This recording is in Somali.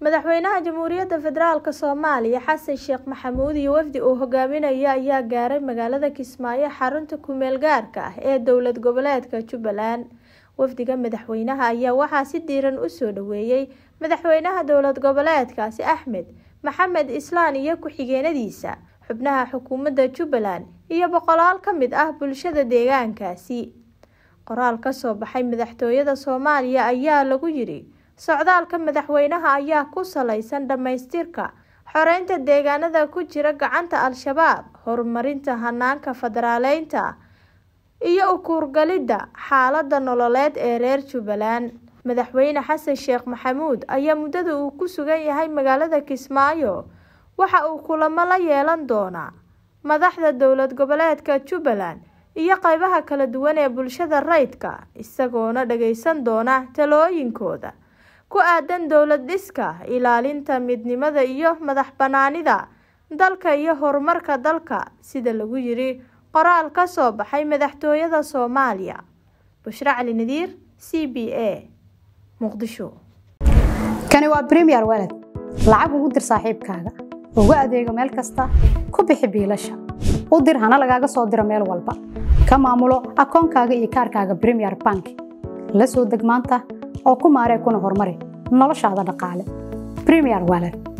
madaxweynaha jamhuuriyadda federaalk soomaaliya xasan sheekh maxamuud iyo wafdi uu hogaaminaya ayaa gaaray magaalada kismaayo xarunta kumeel gaarka ah ee dowlad goboleedka jubbaland wafdiga madaxweynaha ayaa waxaa si diiran usoo dhaweeyey madaxweynaha dowlad goboleedkaasi axmed maxamed islaan iyo ku-xigeenadiisa xubnaha xukuumadda jubbaland iyo boqolaal ka mid ah bulshada deegaankaasi qoraal kasoo baxay madaxtooyada soomaaliya ayaa lagu yiri socdaalka madaxweynaha ayaa ku saleysan dhammaystirka xoreynta deegaanada ku jira gacanta al-shabaab horumarinta hanaanka federaaleynta iyo ukuurgalidda xaalada nololeed ee reer jubbaland madaxweyne xasan sheekh maxamuud ayaa muddada uu ku sugan yahay magaalada kismaayo waxa uu kulamo la yeelan doonaa madaxda dowlad goboleedka jubbaland iyo qeybaha kala duwan ee bulshada rayidka isagoona dhageysan doona talooyinkooda ku aadan dowlad dhiska ilaalinta midnimada iyo madax banaanida dalka iyo horumarka dalka sida lagu yiri qoraal ka soo baxay madaxtooyada soomaaliya bushre cali nadiir c b a muqdisho kani waa bremiyer walad lacag ugu dir saaxiibkaaga ugu adeego meel kasta ku bixi biilasha u dir hana lagaaga soo diro meel walba ka maamulo akoonkaaga iyo kaarkaaga bremiyer bank la soo deg maanta oo ku maaree kuna horumari noloshaada dhaqaale bremiyer walad